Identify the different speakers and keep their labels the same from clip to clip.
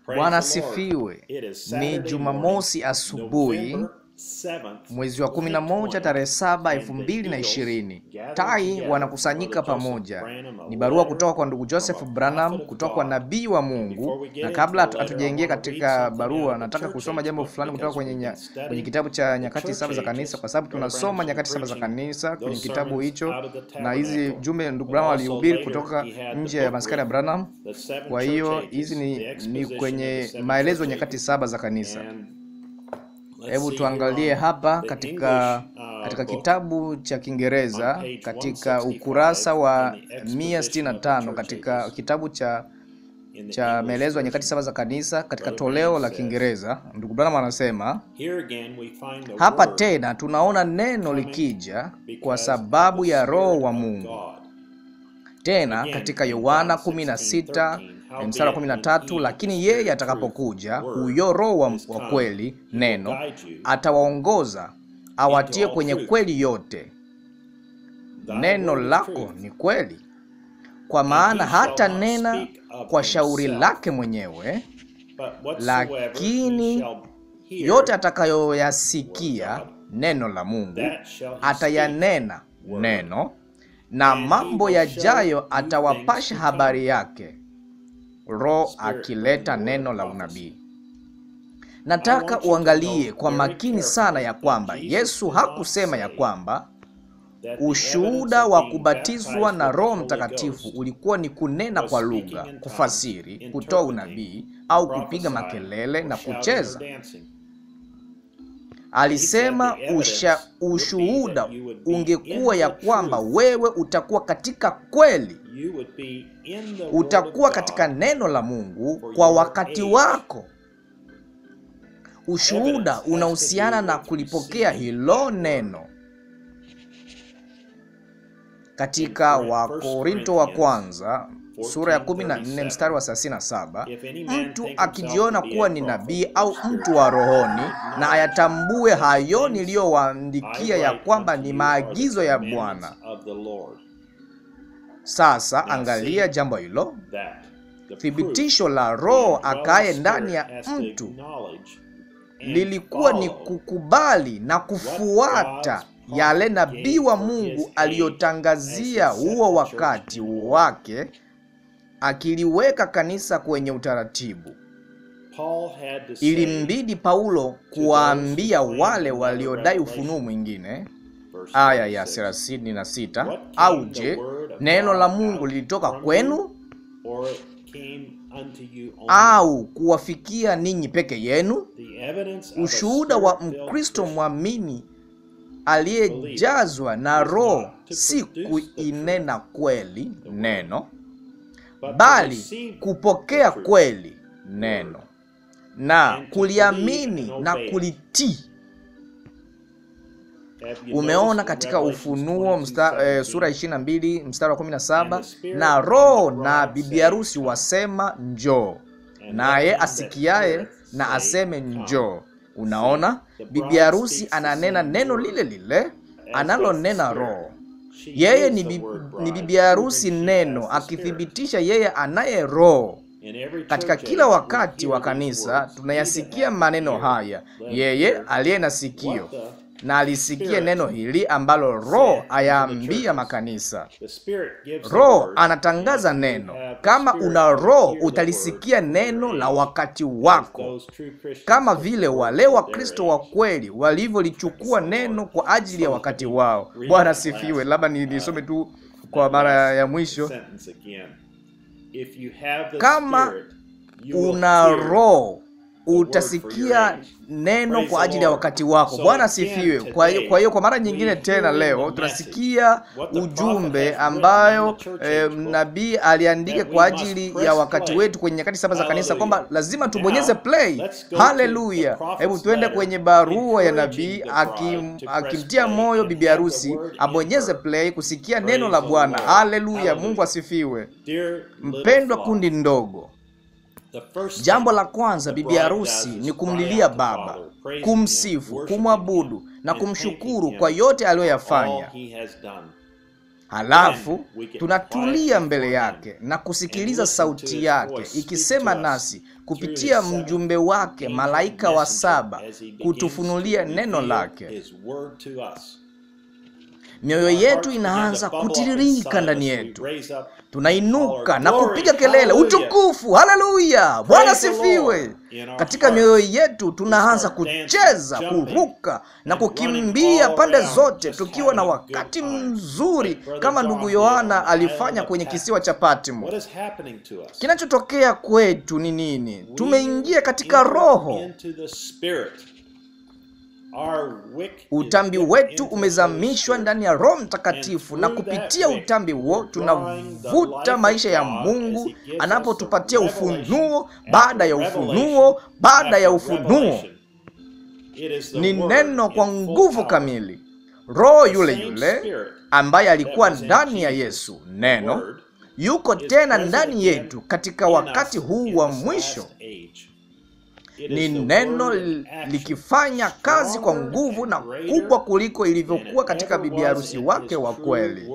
Speaker 1: Praise
Speaker 2: Bwana
Speaker 1: the Lord.
Speaker 2: asifiwe.
Speaker 1: It is
Speaker 2: Ni
Speaker 1: Saturday
Speaker 2: Jumamosi
Speaker 1: morning,
Speaker 2: asubuhi
Speaker 1: November 7th,
Speaker 2: mwezi wa 11 tarehe 7 2020. Tai wanakusanyika pamoja. Ni barua kutoka kwa ndugu Joseph Branham kutoka kwa nabii wa Mungu. Na kabla hatu- hatujaingia katika barua, nataka kusoma jambo fulani kutoka kwenye, nya, kwenye kitabu cha Nyakati Saba za Kanisa, kwa sababu tunasoma Nyakati Saba za Kanisa kwenye kitabu hicho, na hizi jumbe ndugu Branham alihubiri kutoka nje ya maskani ya Branham. Kwa hiyo hizi ni, ni kwenye maelezo ya Nyakati Saba za Kanisa. Hebu tuangalie hapa katika katika kitabu cha Kiingereza katika ukurasa wa 165 katika kitabu cha cha maelezo ya nyakati saba za kanisa katika toleo la Kiingereza, ndugu Branham anasema hapa tena tunaona neno likija kwa sababu ya Roho wa Mungu. Tena katika Yohana 16 mstari wa 13, lakini yeye atakapokuja, huyo Roho wa, wa kweli, neno, atawaongoza awatie kwenye kweli yote. Neno lako ni kweli, kwa maana hata nena kwa shauri lake mwenyewe, lakini yote atakayoyasikia neno la Mungu atayanena neno, na mambo yajayo atawapasha habari yake, Roho akileta neno la unabii. Nataka uangalie kwa makini sana ya kwamba Yesu hakusema ya kwamba ushuhuda wa kubatizwa na Roho Mtakatifu ulikuwa ni kunena kwa lugha, kufasiri, kutoa unabii au kupiga makelele na kucheza. Alisema usha, ushuhuda ungekuwa ya kwamba wewe utakuwa katika kweli, utakuwa katika neno la Mungu kwa wakati wako. Ushuhuda unahusiana na kulipokea hilo neno. Katika Wakorinto wa kwanza sura ya 14 mstari wa 37, mtu akijiona kuwa ni nabii au mtu wa rohoni na ayatambue hayo niliyowaandikia ya kwamba ni maagizo ya Bwana. Sasa angalia jambo hilo, thibitisho la Roho akaye ndani ya mtu lilikuwa ni kukubali na kufuata yale nabii wa Mungu aliyotangazia huo wakati wake, akiliweka kanisa kwenye utaratibu. Ilimbidi Paulo kuwaambia wale waliodai ufunuo mwingine, aya ya 36, au je, neno la Mungu lilitoka kwenu au kuwafikia ninyi peke yenu? Ushuhuda wa Mkristo mwamini aliyejazwa na Roho si kuinena kweli neno, bali kupokea kweli neno na kuliamini na kulitii. Umeona katika Ufunuo msta, e, sura 22 mstari wa 17, na Roho na bibi harusi wasema njoo, naye asikiaye na aseme njoo. Unaona, bibi harusi ananena neno lile lile analonena Roho. Yeye ni, bi, ni bibi harusi neno, akithibitisha yeye anaye Roho. Katika kila wakati wa kanisa tunayasikia maneno haya, yeye aliye na sikio na alisikie neno hili ambalo Roho ayaambia makanisa. Roho anatangaza neno. Kama una Roho utalisikia neno la wakati wako, kama vile wale Wakristo wa kweli walivyolichukua neno kwa ajili ya wakati wao. Bwana sifiwe. Labda nisome tu kwa mara ya mwisho, kama una Roho utasikia neno kwa ajili ya wakati wako. Bwana asifiwe. Kwa hiyo kwa hiyo kwa mara nyingine tena leo tunasikia ujumbe ambayo eh, nabii aliandika kwa ajili ya wakati wetu kwenye nyakati saba za kanisa kwamba lazima tubonyeze play. Haleluya! Hebu tuende kwenye barua ya nabii akim, akimtia moyo bibi harusi abonyeze play kusikia neno la Bwana. Haleluya! Mungu asifiwe. Mpendwa kundi ndogo Jambo la kwanza bibi harusi ni kumlilia Baba, kumsifu, kumwabudu na kumshukuru kwa yote aliyoyafanya. halafu tunatulia mbele yake na kusikiliza sauti yake ikisema nasi kupitia mjumbe wake malaika wa saba kutufunulia neno lake. Mioyo yetu inaanza kutiririka ndani yetu, tunainuka na kupiga kelele, utukufu, haleluya, Bwana sifiwe. Katika mioyo yetu tunaanza kucheza, kuruka na kukimbia pande zote, tukiwa na wakati mzuri kama ndugu Yohana alifanya kwenye kisiwa cha Patmo. Kinachotokea kwetu ni nini? Tumeingia katika Roho. Utambi wetu umezamishwa ndani ya Roho Mtakatifu, na kupitia utambi huo tunavuta maisha ya Mungu anapotupatia ufunuo baada ya ufunuo baada ya ufunuo. Ni neno kwa nguvu kamili. Roho yule yule ambaye alikuwa ndani ya Yesu, neno yuko tena ndani yetu katika wakati huu wa mwisho ni neno likifanya kazi kwa nguvu na kubwa kuliko ilivyokuwa katika bibi harusi wake wa kweli.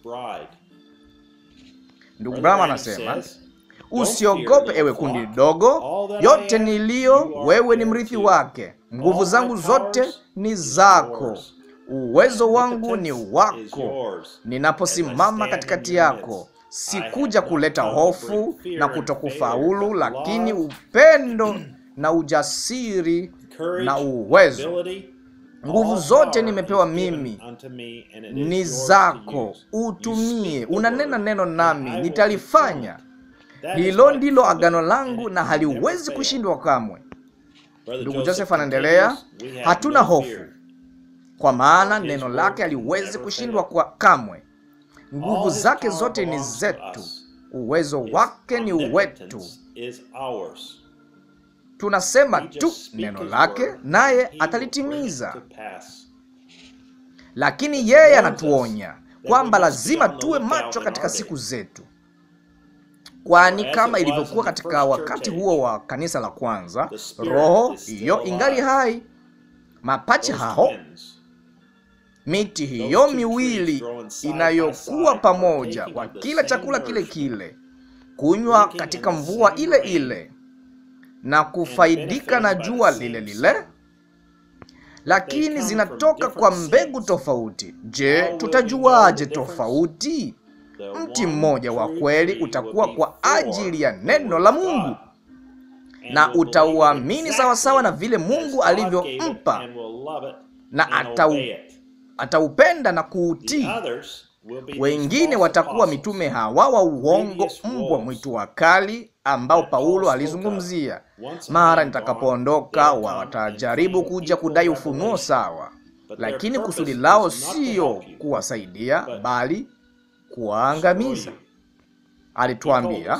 Speaker 2: Ndugu Branham anasema usiogope, ewe kundi dogo, yote niliyo wewe ni mrithi wake. Nguvu zangu zote ni zako, uwezo wangu ni wako. Ninaposimama katikati yako sikuja kuleta hofu na kutokufaulu, lakini upendo na ujasiri na uwezo. Nguvu zote nimepewa mimi, ni zako, utumie. Unanena neno nami nitalifanya. Hilo ndilo agano langu na haliwezi kushindwa kamwe. Ndugu Joseph anaendelea, hatuna hofu kwa maana neno lake haliwezi kushindwa kwa kamwe. Nguvu zake zote ni zetu, uwezo wake ni wetu. Tunasema tu neno lake naye atalitimiza. Lakini yeye anatuonya kwamba lazima tuwe macho katika siku zetu, kwani kama ilivyokuwa katika wakati huo wa kanisa la kwanza, roho hiyo ingali hai, mapacha hao, miti hiyo miwili inayokuwa pamoja, wakila chakula kile kile, kunywa katika mvua ile ile na kufaidika na jua lile lile, lakini zinatoka kwa mbegu tofauti. Je, tutajuaje tofauti? Mti mmoja wa kweli utakuwa kwa ajili ya neno la Mungu na utauamini sawasawa na vile Mungu alivyompa, na atau, ataupenda na kuutii. Wengine watakuwa mitume hawa wa uongo, mbwa mwitu wakali ambao Paulo alizungumzia. Mara nitakapoondoka, watajaribu kuja kudai ufunuo sawa, lakini kusudi lao siyo kuwasaidia, bali kuwaangamiza. Alituambia,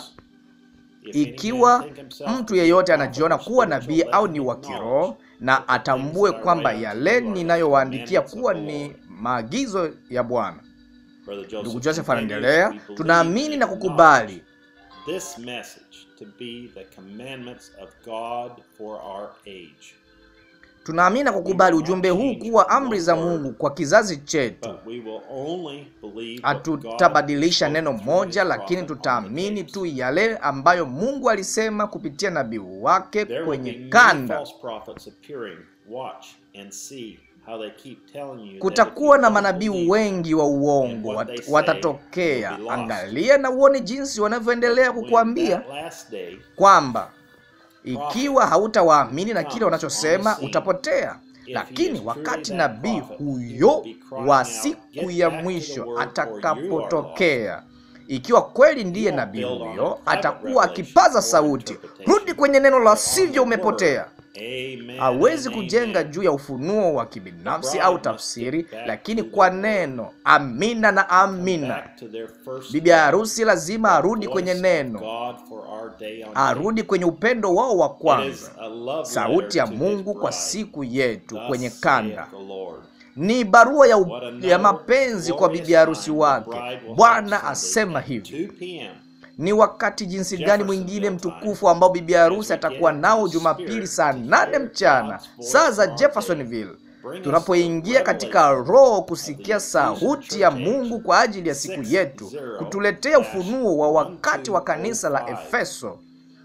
Speaker 2: ikiwa mtu yeyote anajiona kuwa nabii au ni wa kiroho, na atambue kwamba yale ninayowaandikia kuwa ni maagizo ya Bwana. Ndugu Joseph anaendelea, tunaamini na kukubali
Speaker 1: this message to be the commandments of God for our age.
Speaker 2: tunaamini na kukubali ujumbe huu kuwa amri za Mungu kwa kizazi chetu.
Speaker 1: But we will only believe what God
Speaker 2: Hatutabadilisha neno
Speaker 1: spoke
Speaker 2: moja,
Speaker 1: through
Speaker 2: lakini
Speaker 1: the prophet
Speaker 2: tutaamini
Speaker 1: on the
Speaker 2: tu
Speaker 1: days.
Speaker 2: yale ambayo Mungu alisema kupitia nabii wake
Speaker 1: There will
Speaker 2: kwenye
Speaker 1: be many
Speaker 2: kanda.
Speaker 1: false prophets appearing. Watch and see how they keep telling you that
Speaker 2: Kutakuwa
Speaker 1: if
Speaker 2: na
Speaker 1: you don't
Speaker 2: manabii
Speaker 1: believe
Speaker 2: wengi wa uongo
Speaker 1: what
Speaker 2: wat-
Speaker 1: they say
Speaker 2: watatokea.
Speaker 1: will be lost.
Speaker 2: Angalia na uone jinsi wanavyoendelea
Speaker 1: when
Speaker 2: kukuambia
Speaker 1: that last day
Speaker 2: kwamba ikiwa hautawaamini na kile
Speaker 1: comes
Speaker 2: wanachosema
Speaker 1: on the scene,
Speaker 2: utapotea.
Speaker 1: If he
Speaker 2: Lakini
Speaker 1: is
Speaker 2: wakati
Speaker 1: truly that
Speaker 2: nabii
Speaker 1: prophet, he
Speaker 2: huyo
Speaker 1: will be crying
Speaker 2: wa
Speaker 1: out,
Speaker 2: siku
Speaker 1: "Get
Speaker 2: ya
Speaker 1: back to the
Speaker 2: mwisho
Speaker 1: word, or you are
Speaker 2: atakapotokea, ikiwa kweli ndiye
Speaker 1: won't
Speaker 2: nabii
Speaker 1: build on a
Speaker 2: huyo,
Speaker 1: private
Speaker 2: atakuwa
Speaker 1: revelation
Speaker 2: akipaza
Speaker 1: or
Speaker 2: sauti,
Speaker 1: interpretation,
Speaker 2: rudi kwenye neno la
Speaker 1: but on
Speaker 2: sivyo
Speaker 1: the
Speaker 2: umepotea.
Speaker 1: word. Amen
Speaker 2: Hawezi
Speaker 1: and
Speaker 2: kujenga
Speaker 1: amen.
Speaker 2: juu ya ufunuo wa kibinafsi
Speaker 1: bride
Speaker 2: au
Speaker 1: must
Speaker 2: tafsiri,
Speaker 1: get back
Speaker 2: lakini
Speaker 1: to the
Speaker 2: kwa
Speaker 1: word.
Speaker 2: neno. Amina na amina.
Speaker 1: Back to their first
Speaker 2: Bibi harusi lazima arudi
Speaker 1: voice
Speaker 2: kwenye
Speaker 1: of
Speaker 2: neno,
Speaker 1: God for our day on
Speaker 2: arudi kwenye upendo wao wa
Speaker 1: day. It
Speaker 2: kwanza,
Speaker 1: is a love
Speaker 2: sauti ya
Speaker 1: letter to his
Speaker 2: Mungu kwa
Speaker 1: bride.
Speaker 2: siku yetu
Speaker 1: Thus
Speaker 2: kwenye
Speaker 1: saith
Speaker 2: kanda.
Speaker 1: the Lord.
Speaker 2: Ni barua ya, u-
Speaker 1: What another
Speaker 2: ya mapenzi kwa
Speaker 1: glorious
Speaker 2: bibi harusi
Speaker 1: time
Speaker 2: wake.
Speaker 1: the bride will
Speaker 2: Bwana
Speaker 1: have
Speaker 2: asema
Speaker 1: Sunday at
Speaker 2: hivi.
Speaker 1: 2 p.m.
Speaker 2: Ni wakati jinsi gani
Speaker 1: Jefferson
Speaker 2: mwingine
Speaker 1: Bill time.
Speaker 2: mtukufu ambao bibi harusi
Speaker 1: As we
Speaker 2: atakuwa
Speaker 1: get
Speaker 2: nao
Speaker 1: into
Speaker 2: Jumapili
Speaker 1: spirit
Speaker 2: saa
Speaker 1: to
Speaker 2: nane
Speaker 1: hear
Speaker 2: mchana
Speaker 1: God's voice
Speaker 2: saa za
Speaker 1: for our
Speaker 2: Jeffersonville, tunapoingia katika roho kusikia sauti ya Mungu kwa ajili ya siku yetu, kutuletea ufunuo wa wakati wa kanisa la Efeso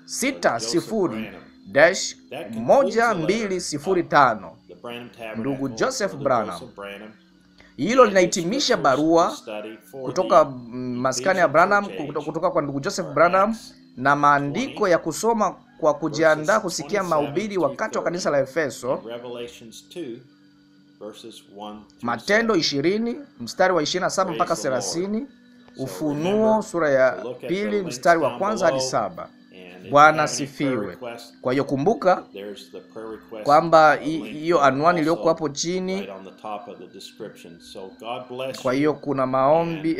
Speaker 2: 60-1205 ndugu Joseph Branham. Hilo linahitimisha barua kutoka maskani ya Branham, kutoka kwa ndugu Joseph Branham na maandiko ya kusoma kwa kujiandaa kusikia mahubiri wakati wa kanisa la Efeso. Matendo 20 mstari wa 27 mpaka 30, Ufunuo sura ya pili mstari wa kwanza hadi saba. Bwana asifiwe. Kwa hiyo kumbuka kwamba hiyo anwani iliyoko hapo chini. Kwa hiyo kuna maombi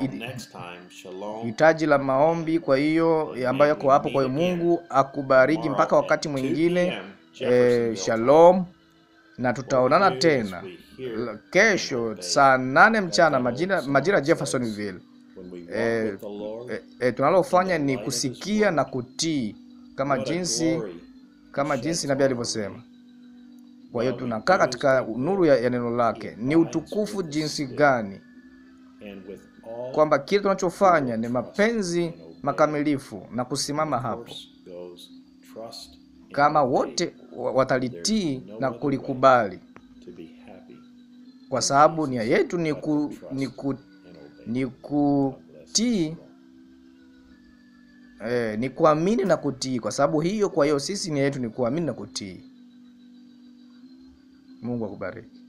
Speaker 2: hitaji eh, la maombi, kwa hiyo ambayo yako hapo. Kwa hiyo Mungu akubariki mpaka wakati mwingine. Eh, shalom na tutaonana tena kesho saa nane mchana majira, majira Jeffersonville. E, e, e, tunalofanya ni kusikia na kutii kama jinsi kama jinsi nabii alivyosema. Kwa hiyo tunakaa katika nuru ya, ya neno lake. Ni utukufu jinsi gani kwamba kile tunachofanya ni mapenzi makamilifu na kusimama hapo kama wote watalitii na kulikubali, kwa sababu nia yetu ni ku, ni ku, ni kutii eh, ni kuamini na kutii, kwa sababu hiyo. Kwa hiyo sisi nia yetu ni kuamini na kutii. Mungu akubariki.